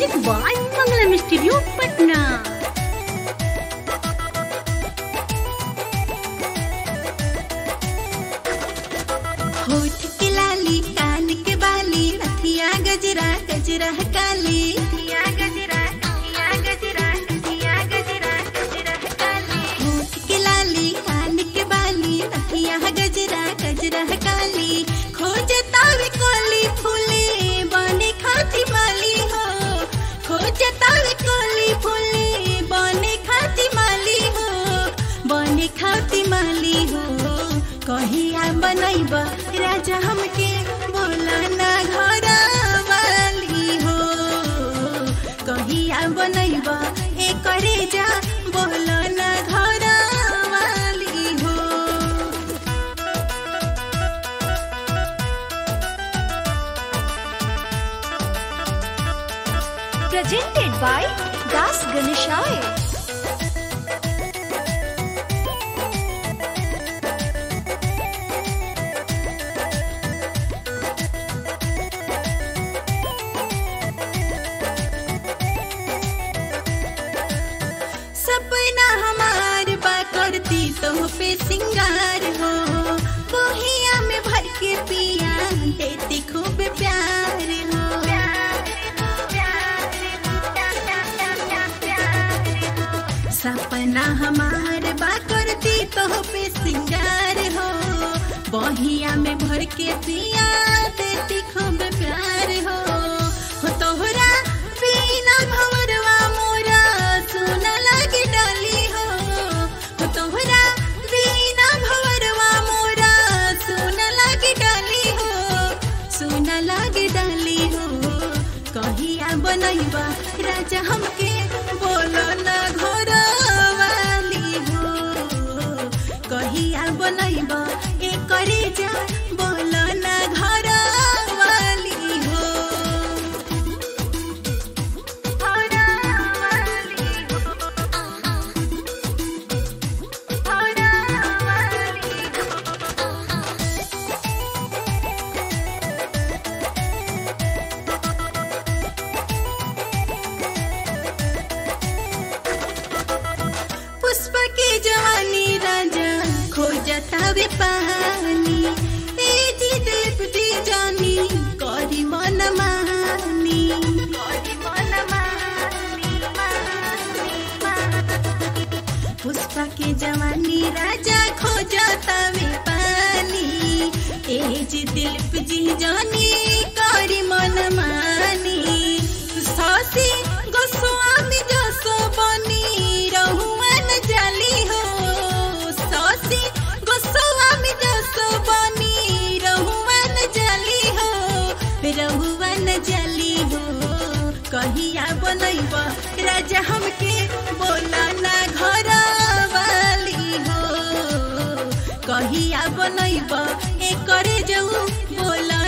Music by Mangalam studio Patna होठ के लाली कान के बाली रथिया गजरा गजरा काली रथिया गजरा रथिया गजरा रथिया गजरा गजरा काली होठ के लाली कान के बाली रथिया गजरा गजरा काली खोजता वे कोली फूले बने खाती माली हो खोजता वे कोली फूले बने खाती माली हो बने खाती माली हो कहिया बनैब राजा हमके बोला ना घर वाली हो कहिया बनैब ए करे जा बोला ना घर वाली हो presented by Das Ganeshaya. सपना हमार बा करती तो पे सिंगार हो बोहिया में भर के पिया देती खूब प्यार हो सपना हमार बा करती तो पे सिंगार हो बहिया में भर के पिया देती खूब प्यार हो हो तोहरा बिना भवरवा मोरा सुन लगे डाली हो हो तोहरा बिना भवरवा मोरा सुन लगे डाली हो सुन लगे डाली हो कहिया बनैबा राजा हमके बोलो ना घर वाली हो कहिया बनैबा ए करे जा बोलो ना घर वाली हो घर वाली हो घर वाली हो पुष्प के जवानी राजा खोजता वे पानी ए जी देव जी जानी करी मन मानी करी मन मानी पुष्प के जवानी राजा खोजता वे पानी ए जी दिलीप जी जानी करी मन मानी सासी गोस्वामी जसो बनी रहुवन जाली हो सासी गोस्वामी जसो बनी रहुवन जाली हो रहुवन जाली हो कहिया बनैब राजा हमके बोला ना घर वाली हो कहिया बनैब ए करे जाऊ बोला